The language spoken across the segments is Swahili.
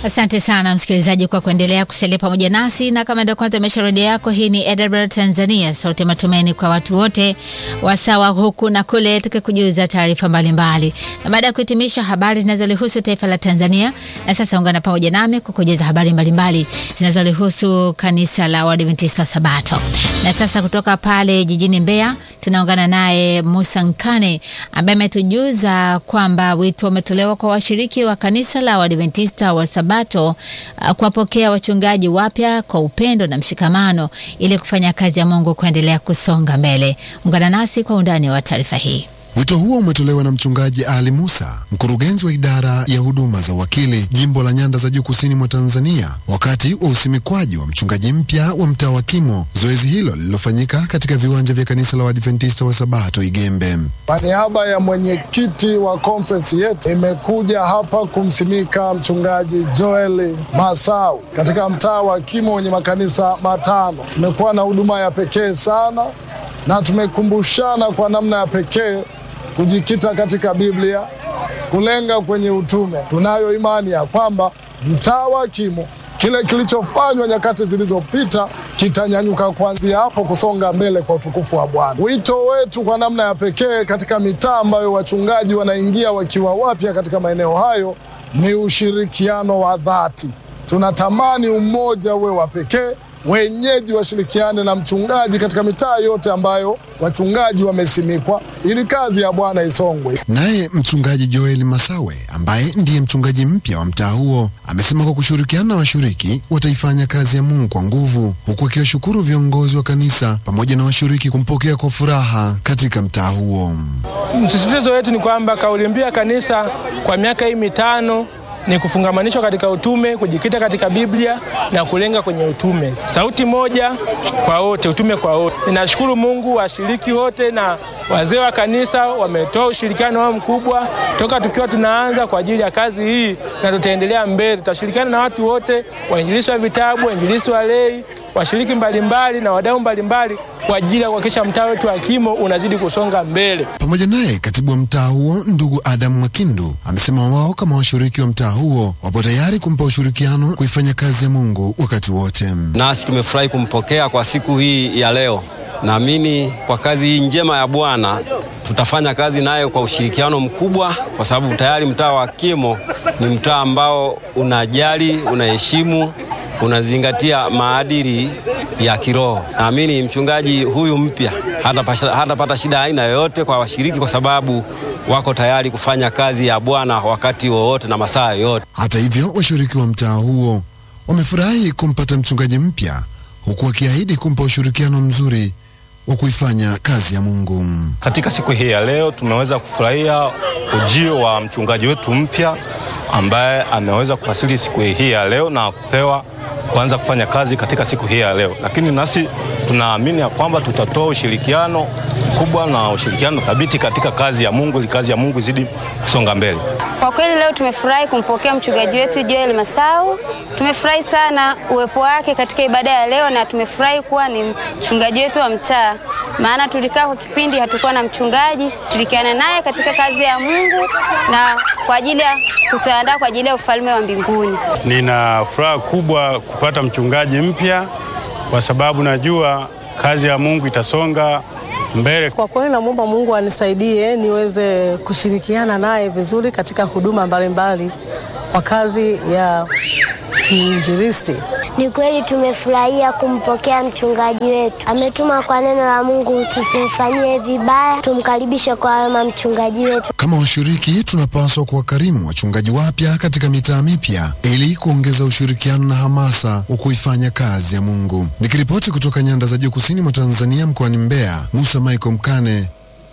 Asante sana msikilizaji kwa kuendelea kusalia pamoja nasi, na kama ndio kwanza umesha redio yako, hii ni Edinburgh Tanzania, sauti ya matumaini kwa watu wote wasawa huku na kule, tukikujuza taarifa mbalimbali. Na baada ya kuhitimisha habari zinazolihusu taifa la Tanzania, na sasa ungana pamoja nami kukujuza habari mbalimbali zinazolihusu kanisa la Waadventista Sabato. Na sasa kutoka pale jijini Mbeya tunaungana naye Musa Nkane ambaye ametujuza kwamba wito umetolewa kwa washiriki wa kanisa la Waadventista wa Sabato uh, kuwapokea wachungaji wapya kwa upendo na mshikamano ili kufanya kazi ya Mungu kuendelea kusonga mbele. Ungana nasi kwa undani wa taarifa hii. Wito huo umetolewa na mchungaji Ali Musa, mkurugenzi wa idara ya huduma za uwakili jimbo la Nyanda za Juu kusini mwa Tanzania, wakati wa usimikwaji wa mchungaji mpya wa mtaa wa Kimo, zoezi hilo lililofanyika katika viwanja vya kanisa la Waadventista wa Sabato Igembe. Kwa niaba ya mwenyekiti wa conference yetu, imekuja hapa kumsimika mchungaji Joel Masau katika mtaa wa Kimo wenye makanisa matano. Tumekuwa na huduma ya pekee sana na tumekumbushana kwa namna ya pekee kujikita katika Biblia, kulenga kwenye utume. Tunayo imani ya kwamba mtaa wa Kimo, kile kilichofanywa nyakati zilizopita kitanyanyuka kuanzia hapo kusonga mbele kwa utukufu wa Bwana. Wito wetu kwa namna ya pekee katika mitaa ambayo wachungaji wanaingia wakiwa wapya katika maeneo hayo ni ushirikiano wa dhati. Tunatamani umoja uwe wa pekee wenyeji washirikiane na mchungaji katika mitaa yote ambayo wachungaji wamesimikwa ili kazi ya Bwana isongwe. Naye mchungaji Joel Masawe ambaye ndiye mchungaji mpya wa mtaa huo amesema kwa kushirikiana na washiriki wataifanya kazi ya Mungu kwa nguvu, huku akiwashukuru viongozi wa kanisa pamoja na washiriki kumpokea kwa furaha katika mtaa huo. Msisitizo wetu ni kwamba kauli mbiu ya kanisa kwa miaka hii mitano ni kufungamanishwa katika utume, kujikita katika Biblia na kulenga kwenye utume. Sauti moja kwa wote, utume kwa wote. Ninashukuru Mungu, washiriki wote na wazee wa kanisa wametoa ushirikiano wao mkubwa toka tukiwa tunaanza kwa ajili ya kazi hii, na tutaendelea mbele. Tutashirikiana na watu wote, wainjilisti wa vitabu, wainjilisti wa lei, washiriki mbalimbali na wadau mbalimbali kwa ajili ya kuhakikisha mtaa wetu wa Kimo unazidi kusonga mbele. Pamoja naye katibu wa mtaa huo ndugu Adamu Mwakindu amesema wao kama washiriki wa mtaa huo wapo tayari kumpa ushirikiano kuifanya kazi ya Mungu wakati wote. Nasi tumefurahi kumpokea kwa siku hii ya leo. Naamini kwa kazi hii njema ya Bwana tutafanya kazi nayo kwa ushirikiano mkubwa, kwa sababu tayari mtaa wa Kimo ni mtaa ambao unajali, unaheshimu unazingatia maadili ya kiroho. Naamini mchungaji huyu mpya hatapata hata shida aina yoyote kwa washiriki, kwa sababu wako tayari kufanya kazi ya Bwana wakati wowote na masaa yoyote. Hata hivyo, washiriki wa mtaa huo wamefurahi kumpata mchungaji mpya, huku wakiahidi kumpa ushirikiano mzuri wa kuifanya kazi ya Mungu. Katika siku hii ya leo tumeweza kufurahia ujio wa mchungaji wetu mpya ambaye ameweza kuwasili siku hii ya leo na kupewa kuanza kufanya kazi katika siku hii ya leo, lakini nasi tunaamini ya kwamba tutatoa ushirikiano mkubwa na ushirikiano thabiti katika kazi ya Mungu ili kazi ya Mungu izidi kusonga mbele. Kwa kweli leo tumefurahi kumpokea mchungaji wetu Joel Masau. Tumefurahi sana uwepo wake katika ibada ya leo na tumefurahi kuwa ni mchungaji wetu wa mtaa, maana tulikaa kwa kipindi hatukuwa na mchungaji. Tushirikiana naye katika kazi ya Mungu na kwa ajili ya kutuandaa kwa ajili ya ufalme wa mbinguni. Nina furaha kubwa kupata mchungaji mpya kwa sababu najua kazi ya Mungu itasonga mbele. Kwa kweli namwomba Mungu anisaidie niweze kushirikiana naye vizuri katika huduma mbalimbali kwa kazi ya kiinjilisti. Ni kweli tumefurahia kumpokea mchungaji wetu, ametuma kwa neno la Mungu, tusimfanyie vibaya, tumkaribishe kwa wema mchungaji wetu. Kama washiriki, tunapaswa kuwakarimu wachungaji wapya katika mitaa mipya ili kuongeza ushirikiano na hamasa wa kuifanya kazi ya Mungu. Nikiripoti kutoka Nyanda za Juu kusini mwa Tanzania mkoani Mbeya, Musa Michael Mkane.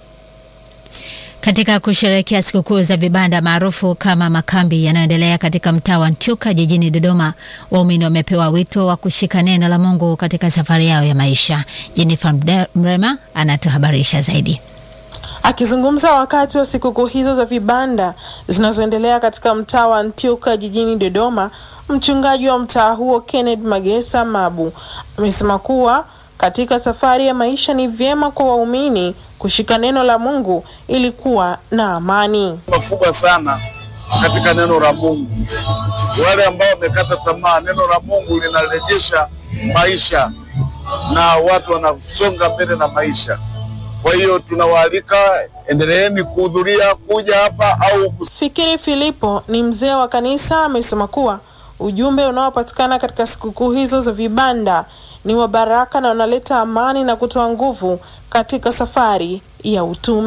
Katika kusherehekea sikukuu za vibanda maarufu kama makambi yanayoendelea katika mtaa wa Ntyuka jijini Dodoma, waumini wamepewa wito wa kushika neno la Mungu katika safari yao ya maisha. Jennifer Mrema anatuhabarisha zaidi. Akizungumza wakati wa sikukuu hizo za vibanda zinazoendelea katika mtaa wa Ntyuka jijini Dodoma, mchungaji wa mtaa huo Kenneth Magesa Mabu amesema kuwa katika safari ya maisha ni vyema kwa waumini kushika neno la Mungu ili kuwa na amani makubwa sana katika neno la Mungu. wale ambao wamekata tamaa, neno la Mungu linarejesha maisha na watu wanasonga mbele na maisha. Kwa hiyo tunawaalika, endeleeni kuhudhuria kuja hapa au Fikiri Filipo ni mzee wa kanisa, amesema kuwa ujumbe unaopatikana katika sikukuu hizo za vibanda ni wa baraka na unaleta amani na kutoa nguvu katika safari ya utume.